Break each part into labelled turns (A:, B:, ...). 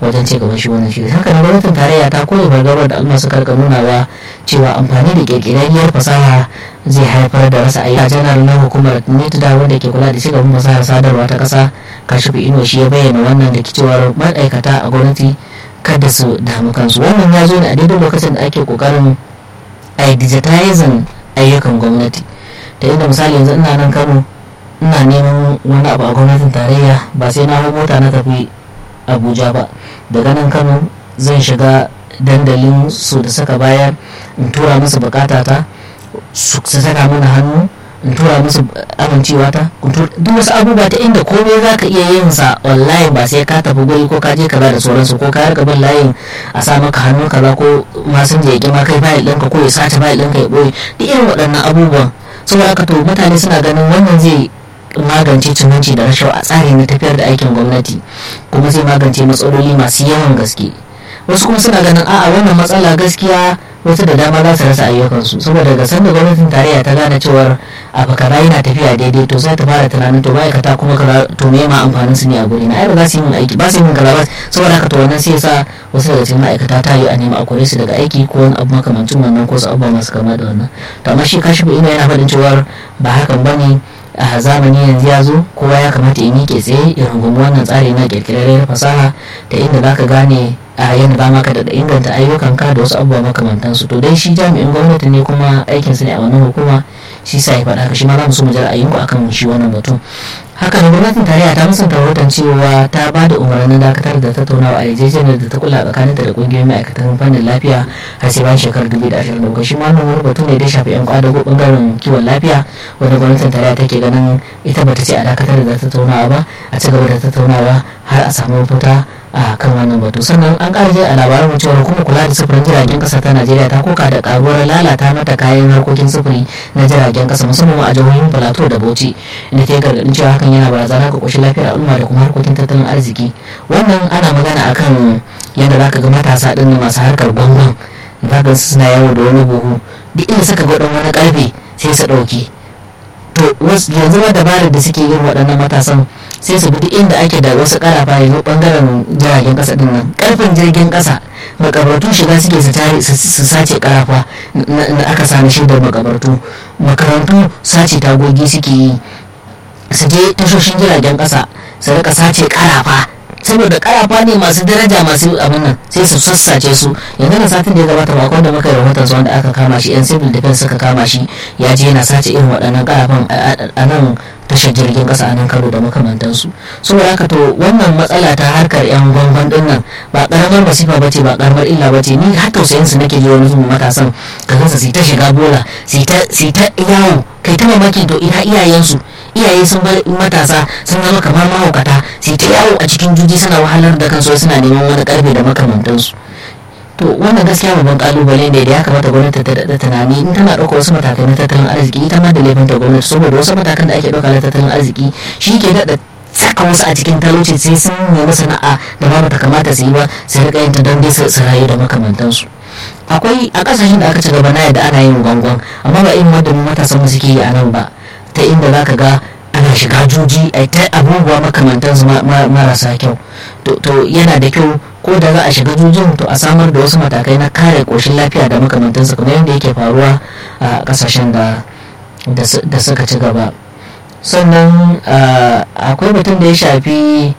A: wajen ci gaban shi wannan shiri haka nan gwamnatin tarayya ta koyi fargabar da al'umma suka rika nunawa cewa amfani da kirkirarriyar fasaha zai haifar da rasa ayyuka janar na hukumar nitda wanda ke kula da ci gaban fasahar sadarwa ta kasa kashifu ino shi ya bayyana wannan da cewar ma'aikata a gwamnati kada su damu kansu wannan ya zo ne a daidai lokacin da ake kokarin a digitizing ayyukan gwamnati da inda misali yanzu ina nan kano ina neman wani abu a gwamnatin tarayya ba sai na hau mota na tafi abuja ba daga nan kano zan shiga dandalin su da suka bayar in tura musu bukatata su saka mana hannu in tura musu amincewa ta duk wasu abubuwa ta inda komai za ka iya yin sa online ba sai ka tafi guri ko ka je kaza da sauransu ko ka rika bin layin a sa maka hannu kaza ko masun je ya ma kai fayil ɗinka ko ya sace fayil ɗinka ya ɓoye duk irin waɗannan abubuwan saboda haka to mutane suna ganin wannan zai magance cinanci da rashawa a tsari na tafiyar da aikin gwamnati kuma zai magance matsaloli masu yawan gaske wasu kuma suna ganin a'a wannan matsala gaskiya wasu da dama za su rasa ayyukansu saboda daga sanda gwamnatin tarayya ta gane cewar abu kaza yana tafiya daidai to sai ta fara tunanin to ma'aikata kuma kaza to me ma amfanin su ne a guri na ai ba za su yi min aiki ba su yi min kaza ba saboda haka to wannan sai sa wasu daga cikin ma'aikata ta yi a nema a kore su daga aiki ko wani abu makamancin wannan ko su abubuwa masu kama da wannan to amma shi kashi ina yana faɗin cewar ba hakan bane a zamani yanzu ya zo kowa ya kamata ya miƙe tsaye ya rungumi wannan tsari na ƙirƙirarriyar fasaha da inda za ka gane a yadda ba maka da inganta ayyukanka da wasu abubuwa makamantansu to dai shi jami'in gwamnati ne kuma aikinsu ne a wannan hukuma shi sa ya faɗa shi ma za mu so mu jira ayyuku akan shi wannan batun haka da gwamnatin tarayya ta musanta rahoton cewa ta ba da umarnin dakatar da tattaunawa a yarjejeniyar da ta kula tsakaninta da kungiyoyin ma'aikatan fannin lafiya har sai bayan shekarar 2027 shi ma wannan wani batu ne da shafi yan kwadago bangaren kiwon lafiya wanda gwamnatin tarayya take ganin ita bata ce a dakatar da tattaunawa ba a ci gaba da tattaunawa har a samu mafita a kan wannan batu sannan an ƙara a labaran mu cewa hukumar kula da sufurin jiragen ƙasa ta najeriya ta koka da karuwar lalata mata kayan harkokin sufuri na jiragen ƙasa musamman a jihohin plateau da bauchi inda ta yi gargaɗin cewa hakan yana barazana ga ƙoshin lafiyar al'umma da kuma harkokin tattalin arziki wannan ana magana akan yadda za ka ga matasa ɗin masu harkar gwangwan za ka suna yawo da wani buhu duk inda suka ga wani ƙarfe sai su ɗauki to yanzu ma dabarar da suke yin waɗannan matasan sai su bi inda ake da wasu karafa yanzu bangaren jiragen kasa din nan karfin jirgin kasa makabartu shiga suke su sace karafa da aka sami shaidar makabartu makarantu sace tagogi suke yi su je tashoshin jiragen kasa su rika sace karafa saboda karafa ne masu daraja masu abin nan sai su sassace su yanzu na satin da ya gabata ba da muka yi rahoton su wanda aka kama shi yan civil defense suka kama shi ya je yana sace irin waɗannan karafan a nan tashar jirgin ƙasa a nan karo da makamantansu saboda haka to wannan matsala ta harkar yan gwangwan din nan ba karamar masifa ba ce ba karamar illa ba ce ni har tausayin su nake ji wani zuwa matasan ka gansa su ta shiga bola su ta yawo kai ta mamaki to ina iyayensu iyaye sun bar matasa sun zama kamar mahaukata sai ta yawo a cikin juji suna wahalar da kansu suna neman wani karfe da makamantansu to wannan gaskiya babban kalubale ne da ya kamata gwamnati ta daɗa tunani in tana ɗauka wasu matakai na tattalin arziki ita ma da laifin ta gwamnati saboda wasu matakan da ake ɗauka na tattalin arziki shi ke daɗa saka wasu a cikin talauci sai sun nemi sana'a da ba ta kamata su yi ba su riƙa yin ta don dai su rayu da makamantansu akwai a ƙasashen da aka ci gaba na yadda ana yin gwangwan amma ba irin wadda matasan mu suke yi a nan ba ta inda za ka ga ana shiga juji a ta abubuwa makamantansu marasa kyau to yana da kyau ko da za a shiga jujin to a samar da wasu matakai na kare koshin lafiya da makamantansu kamar yadda yake faruwa a kasashen da suka ci gaba sannan akwai batun da ya shafi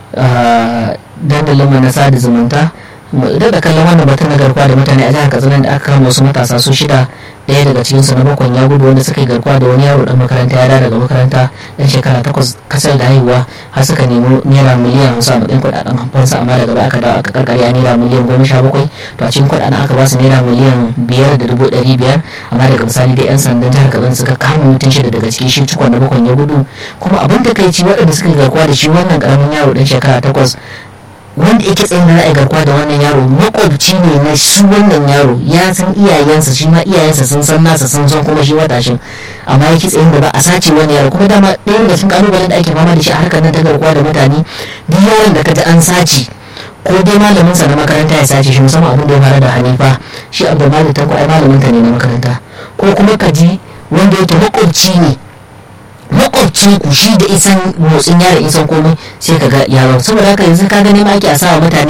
A: dandalin na sada zumunta da kallon wannan batun na garkuwa da mutane a jihar katsina da aka kama wasu matasa su shida daya daga cikin su na bakon ya gudu wanda suka yi garkuwa da wani yaro dan makaranta ya daga makaranta dan shekara takwas kasar da haihuwa har suka nemi naira miliyan hamsin a matsayin kuɗaɗen hamfansa amma daga baya aka dawo aka karkare a naira miliyan goma sha bakwai to a cikin kuɗaɗen aka ba su naira miliyan biyar da dubu ɗari biyar amma daga misali dai yan sandan jihar katsina suka kama mutum shida daga cikin shi cikon na bakon ya gudu kuma abin da kai ci waɗanda suka yi garkuwa da shi wannan ƙaramin yaro dan shekara takwas wanda yake tsayin da ra'ayi garkuwa da wannan yaro makwabci ne na shi wannan yaro ya san iyayensa shi ma iyayensa sun san nasa sun san kuma shi matashin amma yake tsayin da ba a sace wani yaro kuma dama ɗaya daga cikin kalubalen da ake fama da shi a harkar nan ta garkuwa da mutane duk yaron da kaji an sace ko dai malamin sa na makaranta ya sace shi musamman abin da ya fara da hanifa shi abdulmalik tanko ai malamin ta ne na makaranta ko kuma kaji wanda yake makwabci ne makwabcin ku shi da isan motsin yaron isan komai sai ka ga yaron saboda haka yanzu ka gani ma ake a sawa mutane